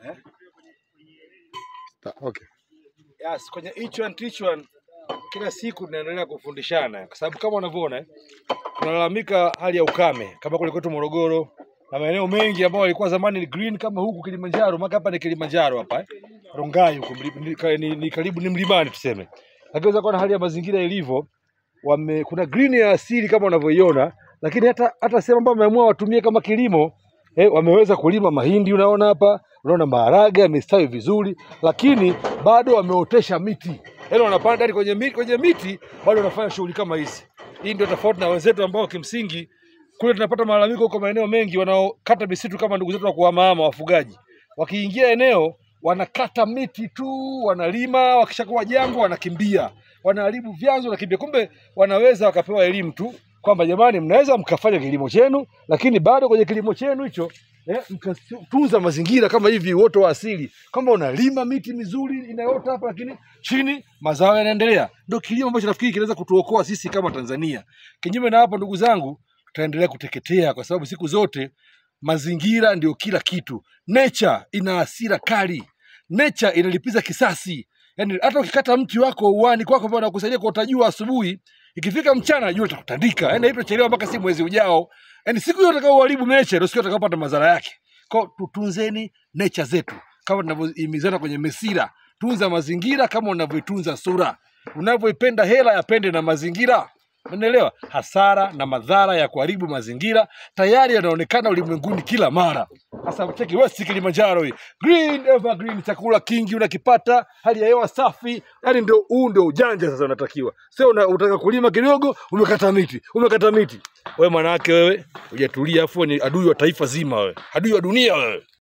Ta- Okay. Yes, kwenye each one teach one kila siku tunaendelea kufundishana kwa sababu kama unavyoona eh, tunalalamika hali ya ukame kama kule kwetu Morogoro na maeneo mengi ambayo yalikuwa zamani ni green kama huku Kilimanjaro, maka hapa ni Kilimanjaro hapa eh. Rongai huku mli- ni, ka- ni, ni karibu ni mlimani tuseme. Lakini unaweza kuona hali ya mazingira ilivyo, wame kuna green ya asili kama unavyoiona, lakini hata hata sehemu ambayo wameamua watumie kama kilimo eh, wameweza kulima mahindi, unaona hapa, unaona maharage yamestawi vizuri, lakini bado wameotesha miti, yaani wanapanda hadi kwenye miti, kwenye miti bado wanafanya shughuli kama hizi. Hii ndio tofauti na wenzetu ambao kimsingi kule tunapata malalamiko huko maeneo mengi, wanaokata misitu kama ndugu zetu wa kuhamahama wafugaji, wakiingia eneo wanakata miti tu, wanalima, wakishakuwa jangwa wanakimbia, wanaharibu vyanzo, wanakimbia. Kumbe wanaweza wakapewa elimu tu kwamba jamani, mnaweza mkafanya kilimo chenu, lakini bado kwenye kilimo chenu hicho eh, mkatunza mazingira kama hivi, uoto wa asili, kwamba unalima miti mizuri inayoota hapa, lakini chini mazao yanaendelea. Ndio kilimo ambacho nafikiri kinaweza kutuokoa sisi kama Tanzania. Kinyume na hapo, ndugu zangu, tutaendelea kuteketea kwa sababu siku zote mazingira ndio kila kitu. Nature ina hasira kali, nature inalipiza kisasi. Yani hata ukikata mti wako uani kwako ambao unakusaidia kuota jua asubuhi, ikifika mchana jua litakutandika. Yani haitochelewa mpaka si mwezi ujao. Yani siku hiyo utakao uharibu nature ndio siku utakapopata madhara yake. Kwa hiyo tutunzeni nature zetu kama tunavyohimizana kwenye mesira. Tunza mazingira kama unavyoitunza sura. Unavyoipenda hela, yapende na mazingira. Umeelewa? Hasara na madhara ya kuharibu mazingira tayari yanaonekana ulimwenguni kila mara. Sasa cheki West Kilimanjaro hii. Green evergreen, chakula kingi unakipata, hali ya hewa safi. Yaani ndio huu ndio ujanja sasa unatakiwa. Sio una, unataka kulima kidogo, umekata miti, umekata miti. Wewe mwanawake wewe, hujatulia afu ni adui wa taifa zima wewe. Adui wa dunia wewe.